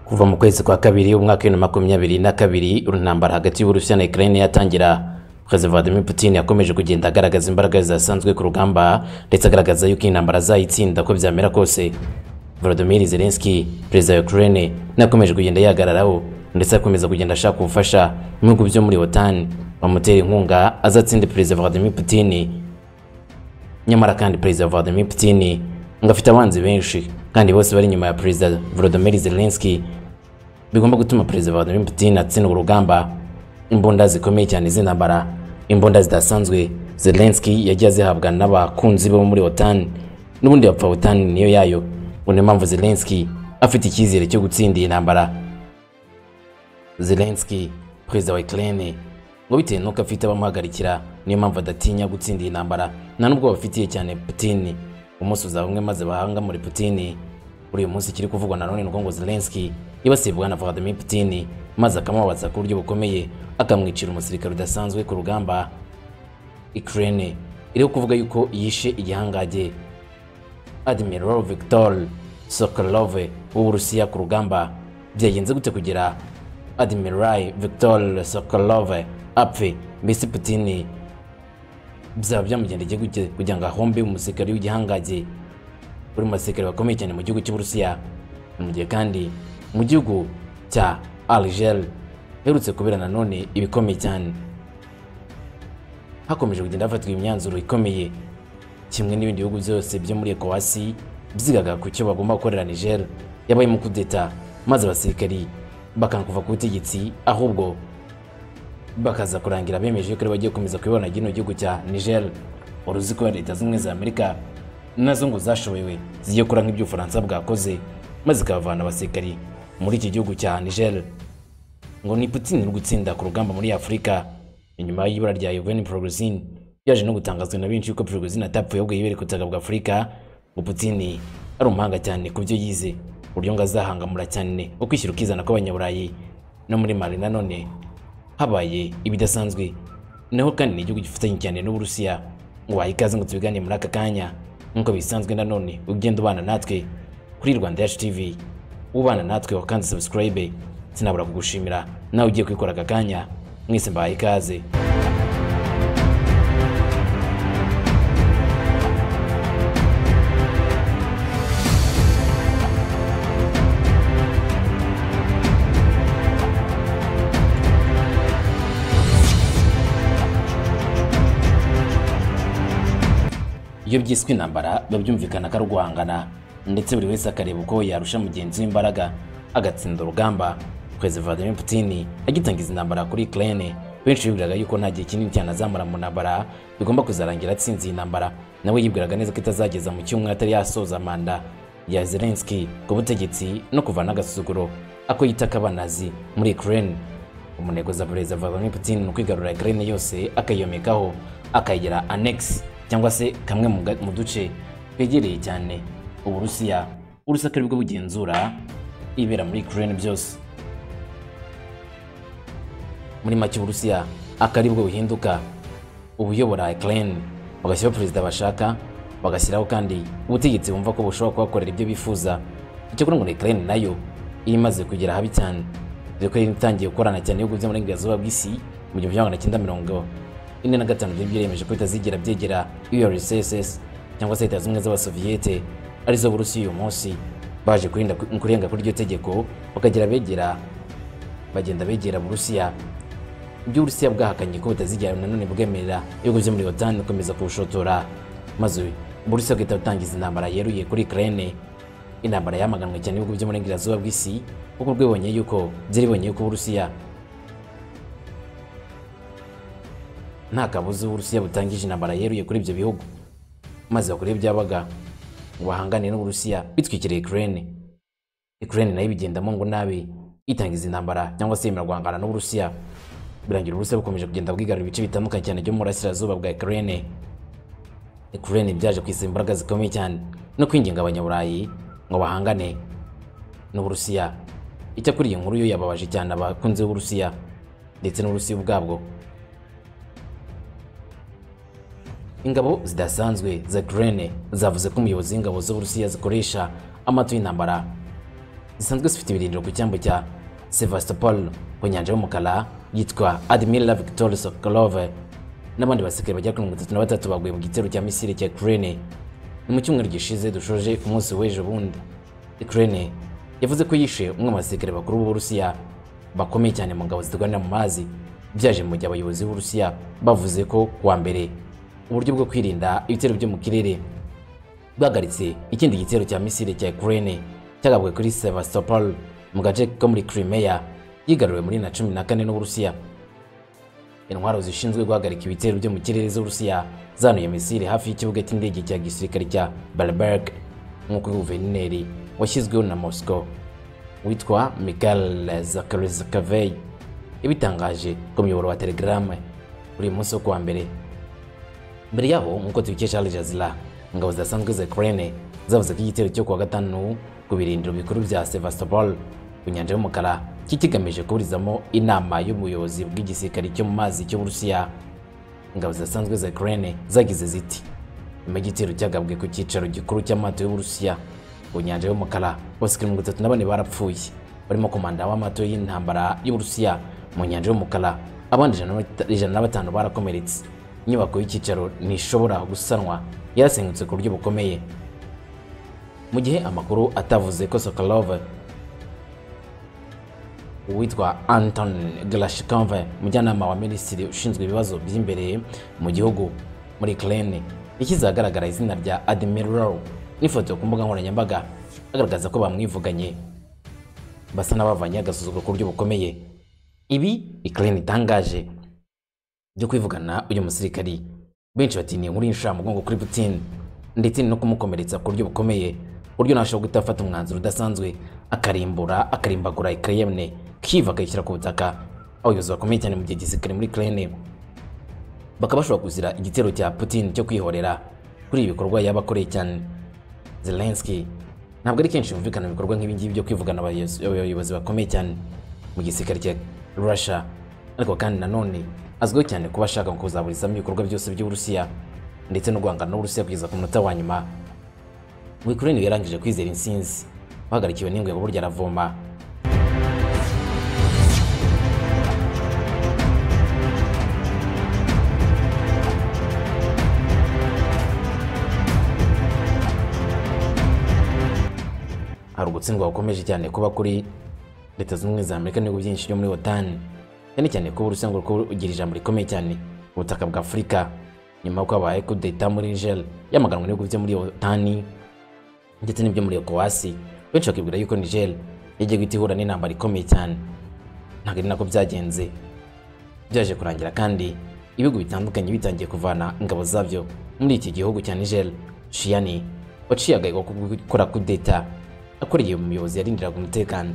kuva mu kwezi kwa kabiri umwaka w'ibihumbi na makumyabiri na kabiri intambara hagati y'uburusiya na ukraine yatangira perezida vladimir putin yakomeje kugenda agaragaza imbaraga zidasanzwe ku rugamba ndetse agaragaza yuko intambara azayitsinda ko byamera kose volodymyr zelensky perezida wa ukraine nakomeje kugenda yihagararaho ndetse akomeza kugenda ashaka ubufasha mu bihugu byo muri otan bamutera inkunga azatsinde perezida vladimir putin nyamara kandi perezida vladimir putin ngo afite abanzi benshi kandi bose bari inyuma ya perezida volodymyr zelensky bigomba gutuma perezida vladimir putin atsindwa urugamba imbunda zikomeye cyane z'intambara imbunda zidasanzwe zelensky yagiye azihabwa n'abakunzi be bo muri otan n'ubundi bapfa otan niyo yayo ubu niyo mpamvu zelensky afite icyizere cyo gutsinda iyi ntambara zelensky perezida wa ukraine ngo bitewe n'uko afite abamuhagarikira niyo mpamvu adatinya gutsinda iyi ntambara nta n'ubwo bafitiye cyane putin umunsi uzaba umwe maze bahanga muri putin kuri uyu munsi ikiri kuvugwa na none ngo zelensky yibasibwa na vladimir putin maze akamubabaza ku buryo bukomeye akamwicira umusirikare udasanzwe ku rugamba ukraine iriho kuvuga yuko yishe igihangange admiral victor sokolov w'uburusiya ku rugamba byagenze gute kugira admiral victor sokolov apfe mbese putin byaba byamugendeye gute kugira ngo ahombe umusirikare w'igihangange uri mu basirikare bakomeye cyane mu gihugu cy'uburusiya mu gihe kandi mu gihugu cya alger herutse kubera nanone ibikomeye cyane hakomeje kugenda hafatwa imyanzuro ikomeye kimwe n'ibindi bihugu byose byo muri ekowasi byigaga ku cyo bagomba gukorera niger yabayemo kudeta maze abasirikari bakanga kuva ku butegetsi ahubwo bakaza kurangira bemeje ko bagiye gukomeza kuyibona gino gihugu cya Niger uruzi ko leta zimwe za Amerika nazo ngo zashobewe zigiye kora nk'ibyo Ufaransa bwakoze maze ikabavana abasirikari muri iki gihugu cya Niger ngo ni Putin uri gutsinda ku rugamba muri Afurika inyuma y'ibura rya Yevgeny Prigozhin byaje no gutangazwa na benshi yuko Prigozhin atapfuye ahubwo yibereye ku butaka bwa Afurika ngo Putin ari umuhanga cyane ku byo yize uburyo ngo azahangamura cyane ukwishyira ukizana kw'abanyaburayi no muri Mali nanone habaye ibidasanzwe naho kandi ni igihugu gifatanye cyane n'uburusiya ngo waha ikaze ngo tubiganire muri aka kanya nk'uko bisanzwe nanone ugenda ubana natwe kuri rwanda yacu tv ubana natwe wakanze sabusikarayibe sinabura kugushimira nawe ugiye kwikora aka kanya mwese mbahaye ikaze iyo byiswe intambara biba byumvikana ko ari uguhangana ndetse buri wese akareba uko yarusha mugenzi we imbaraga agatsinda urugamba perezida vladimir putin agitangiza intambara kuri ukraine benshi bibwiraga yuko nta gihe kinini cyane azamara mu ntambara bigomba kuzarangira atsinze iyi ntambara nawe yibwiraga neza ko itazageza mu cyumweru atari yasoza manda ya zelensky ku butegetsi no kuvana agasuzuguro ako yita kabanazi muri ukraine umunego za perezida vladimir putin ni ukwigarura ukraine yose akayiyomekaho akayigira annex cyangwa se kamwe mu duce twegereye cyane uburusiya urusaka rwo bugenzura ibera muri ukraine byose muri make uburusiya akaribwo buhinduka ubuyobora ukraine bagashyiraho perezida bashaka bagashyiraho kandi ubutegetsi bumva ko bushobora kubakorera ibyo bifuza icyakora ngo ukraine nayo iri imaze kugera habi cyane dore ko yari itangiye gukorana cyane ibihugu byo mu burengerazuba bw'isi mu gihumbi kimwe magana cyenda mirongo ine na gatanu byari byiyemeje ko bitazigera byegera urss cyangwa se leta zimwe z'abasoviyete arizo burusiya uyu munsi baje kurenga kuri iryo tegeko bakagira begera bagenda begera burusiya ibyo uburusiya bwahakanye ko butazigera nanone bwemerera ibihugu byo muri otan gukomeza kubushotora maze burusiya bugahita butangiza intambara yeruye kuri ukraine intambara yamaganwe cyane ibihugu byo mu burengerazuba bw'isi kuko rwibonye yuko byari bibonye yuko uburusiya nta kabuza uburusiya butangije intambara yeruye kuri ibyo bihugu maze bakora ibyabaga ngo bahangane n'uburusiya bitwikiriye ukraine ukraine nayo ibigendamo ngo nabi itangiza intambara cyangwa se yemera guhangana n'uburusiya birangira uburusiya bukomeje kugenda bwigarura ibice bitandukanye cyane byo mu burasirazuba bwa ukraine ukraine byaje kwisa imbaraga zikomeye cyane no kwinginga abanyaburayi ngo bahangane n'uburusiya icyakora iyi nkuru yo yababaje cyane abakunzi b'uburusiya ndetse n'uburusiya ubwabwo ingabo zidasanzwe za Ukraine zavuze ko umuyobozi w'ingabo z'Uburusiya zikoresha amato y'intambara zisanzwe zifite ibirindiro ku cyambu cya sevastopol ku nyanja y'umukara yitwa admiral victor sokolove n'abandi basirikare bagera kuri mirongo itatu na batatu baguye mu gitero cya misiri cya ukraine ni mu cyumweru gishize dushoje ku munsi w'ejo bundi ukraine yavuze ko yishe umwe mu basirikare bakuru b'uburusiya bakomeye cyane mu ngabo zirwanira mu mazi byaje mu gihe abayobozi b'uburusiya bavuze ko kuwa mbere uburyo bwo kwirinda ibitero byo mu kirere bwahagaritse ikindi gitero cya misile cya Ukraine cyagabwe kuri Sevastopol mu gace ko muri Crimea yigaruriwe muri na cumi na kane n'Uburusiya. Intwaro zishinzwe guhagarika ibitero byo mu kirere z'Uburusiya zanuye misile hafi y'ikibuga cy'indege cya gisirikare cya Baalberg nk'uko guverineri washyizweho na Moscow witwa Mikhail Zakharizkavej ibitangaje ku muyoboro wa Telegram uri munsi wo kuwa mbere. Mbere yaho nk'uko tubikesha Al Jazeera ingabo zidasanzwe za Ukraine zavuze ko igitero cyo kuwa gatanu ku birindiro bikuru bya Sevastopol ku nyanja y'umukara kikigamije kuburizamo inama y'ubuyobozi bw'igisirikare cyo mu mazi cy'Uburusiya. Ingabo zidasanzwe za Ukraine zagize ziti nyuma y'igitero cyagabwe ku cyicaro gikuru cy'amato y'Uburusiya ku nyanja y'umukara abasirikare mirongo itatu na bane barapfuye barimo komanda w'amato y'intambara y'Uburusiya mu nyanja y'umukara abandi ijana na batanu barakomeretse inyubako y'icyicaro ntishobora gusanwa yarasengutse ku buryo bukomeye mu gihe amakuru atavuze ko Sokolov uwitwa Anton Glashkov mujyanama wa minisitiri ushinzwe ibibazo by'imbere mu gihugu muri Ukraine yashyize ahagaragara izina rya Admiral n'ifoto ku mbuga nkoranyambaga agaragaza ko bamwivuganye basa n'abavanye agasuzuguro ku buryo bukomeye ibi Ukraine itangaje byo kwivugana uyu musirikari benshi batiniye inkuru y'insha mugongo kuri Putin ndetse no kumukomeretsa ku buryo bukomeye ku buryo ntashobora guhita afata umwanzuro udasanzwe akarimbura akarimbagura Ukraine Kyiv akayishyira ku butaka abayobozi bakomeye cyane mu gihe gisirikare muri Ukraine bakaba bashobora kuzira igitero cya Putin cyo kwihorera kuri ibi bikorwa yaba akoreye cyane Zelensky ntabwo ari kenshi yumvikana mu bikorwa nk'ibi ngibi byo kwivugana abayobozi bakomeye cyane mu gisirikare cya Russia ariko kandi nanone azwiho cyane kuba ashaka kuzaburizamo ibikorwa byose by'Uburusiya ndetse no guhangana n'Uburusiya kugeza ku munota wa nyuma Ukraine yarangije kwizera insinzi bahagarikiwe n'ingwe burya aravoma hari ugutsindwa gukomeje cyane kuba kuri leta zunze ubumwe za Amerika n'ibihugu byinshi byo muri OTAN cyane cyane ko Uburusiya ngo ugira ijambo rikomeye cyane ubutaka bwa Afurika nyuma y'uko habaye kudeta muri Niger yamaganwe n'ibihugu byo muri Otani ndetse n'ibyo muri Ecowas benshi bakibwira yuko Niger yagiye guhita ihura n'intambara ikomeye cyane ntabwo ari nako byagenze byaje kurangira kandi ibihugu bitandukanye bitangiye kuvana ingabo zabyo muri iki gihugu cya Niger Chiani waciye agahigwa ko gukora kudeta akoreye umuyobozi yarindiraga umutekano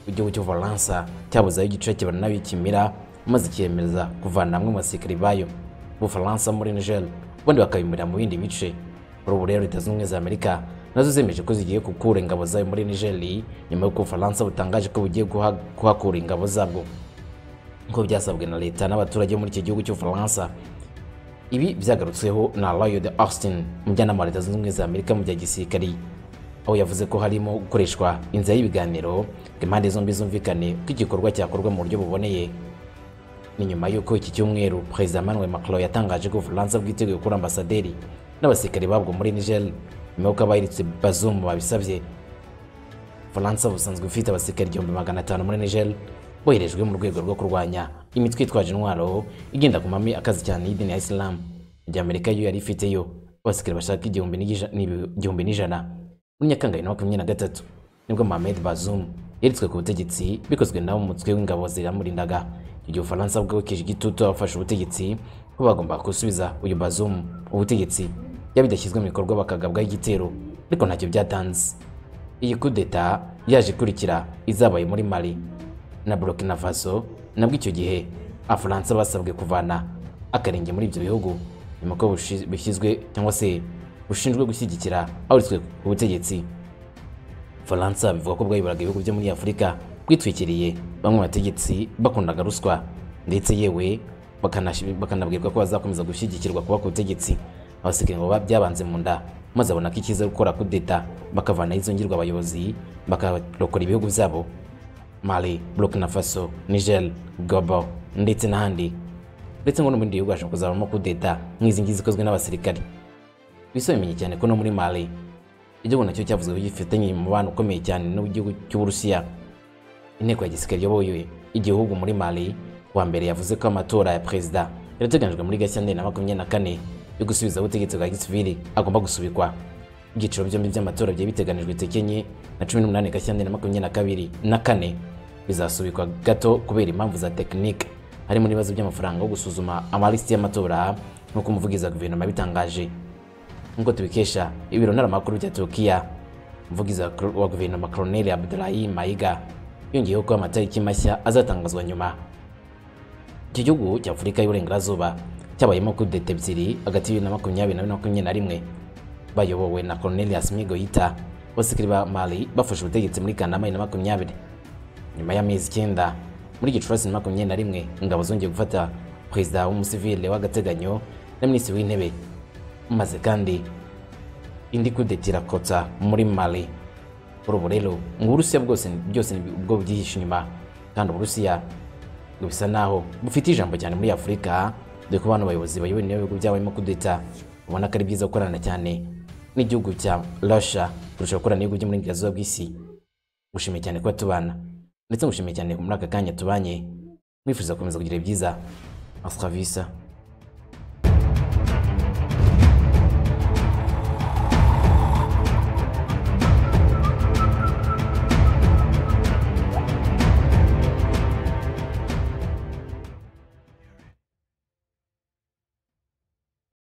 igihugu cy'u Bufaransa cyabuzayo igice kibana n'abikimira maze kiyemeza kuvana hamwe mu basirikare bayo Bufaransa muri Niger ubundi bakabimirira mu bindi bice kuri ubu rero Leta Zunze za Amerika nazo zemeje ko zigiye gukura ingabo zayo muri Niger nyuma y'uko Ubufaransa butangaje ko bugiye kuhakura ingabo zabwo nk'uko byasabwe na leta n'abaturage muri iki gihugu cy'Ubufaransa ibi byagarutsweho na Lloyd Austin umujyanama wa Leta Zunze Ubumwe za Amerika mu bya gisirikari aho yavuze ko harimo gukoreshwa inzira y'ibiganiro ngo impande zombi zumvikane ko igikorwa cyakorwa mu buryo buboneye ni nyuma y'uko iki cyumweru perezida Emmanuel Macron yatangaje ko Ubufaransa bwiteguye gukura ambasaderi n'abasirikare babwo muri Niger nyuma y'uko abayiritse Bazoum babisabye Ubufaransa busanzwe bufite abasirikare igihumbi magana atanu muri Niger boherejwe mu rwego rwo kurwanya imitwe itwaje intwaro igenda ku mami akazi cyane y'idini ya Islam mu gihe Amerika yo yari ifiteyo abasirikare bashaka igihumbi n'ijana muri nyakanga bibiri na makumyabiri na gatatu nibwo Mohamed Bazoum yeretswe ku butegetsi bikozwe nawe umutwe w'ingabo ziramurindaga igihe Ufaransa bwerekeje igitutu abafashe ubutegetsi ko bagomba gusubiza uyu Bazoum ubutegetsi yaba bidashyizwe mu bikorwa bakagabwaho igitero ariko ntacyo byatanze iyi kudeta yaje ikurikira izabaye muri Mali na Burkina Faso nabwo icyo gihe Abafaransa basabwe kuvana akarenge muri ibyo bihugu nyuma ko bishyizwe cyangwa se bushinzwe gushyigikira abaswe ku butegetsi Faransa bivuga ko bwayobora ibihugu byo muri Afurika bwitwikiriye bamwe bategetsi bakundaga ruswa ndetse yewe bakanabwirwa ko bazakomeza gushyigikirwa kuba ku butegetsi abasirikare ngo byabanze mu nda maze abona ko icyiza ari gukora kudeta bakavanaho izo ngirwa abayobozi bakarokora ibihugu byabo mali burkina faso niger gabo ndetse n'ahandi ndetse ngo no mu bindi bihugu hashobora kuzabamo kudeta nk'izi ngizi zikozwe n'abasirikare bisobemenye cyane ko no muri mali igihugu nacyo cyavuze ko gifitanye umubano ukomeye cyane n'igihugu cy'uburusiya inteko ya gisirikare iyoboye igihugu muri mali kuwa mbere yavuze ko amatora ya perezida yarateganyijwe muri gashyantare na makumyabiri na kane yo gusubiza ubutegetsi bwa gisivili agomba gusubikwa ibyiciro byombi by'amatora byari biteganijwe tariki enye na cumi n'umunani gashyantare na makumyabiri na kabiri na kane bizasubikwa gato kubera impamvu za tekinike harimo n'ibibazo by'amafaranga yo gusuzuma amalisiti y'amatora nk'uko umuvugizi wa guverinoma yabitangaje nk'uko tubikesha ibiro ntaramakuru bya turukiya umuvugizi wa kro- wa guverinoma koroneli abdulahi mayiga yongeyeho ko amatariki mashya azatangazwa nyuma iki gihugu cya afurika y'uburengerazuba cyabayemo kudeta ebyiri hagati y'ibiri na makumyabiri na bine na makumyabiri na rimwe bayobowe na cornelius migoyita abasirikare ba mali bafashe ubutegetsi muri kanama bibiri na makumyabiri nyuma y'amezi icyenda muri gicurasi na makumyabiri na rimwe ingabo zongeye gufata perezida w'umusivile w'agateganyo na minisitiri w'intebe maze kandi indi kudeta irakotsa muri mali kuri ubu rero ngo uburusiya bwose byose ni ubwo byihishe inyuma kandi uburusiya ngo bisa naho bufite ijambo cyane muri afurika dore ko bano bayobozi bayoboye n'ibihugu byabayemo kudeta ubona ko ari byiza gukorana cyane n'igihugu cya russia kurusha gukorana n'ibihugu byo muri burengerazuba bw'isi gushimiye cyane kuba tubana ndetse ngushimiye cyane muri aka kanya tubanye mwifuriza gukomeza kugira ibyiza asitravisa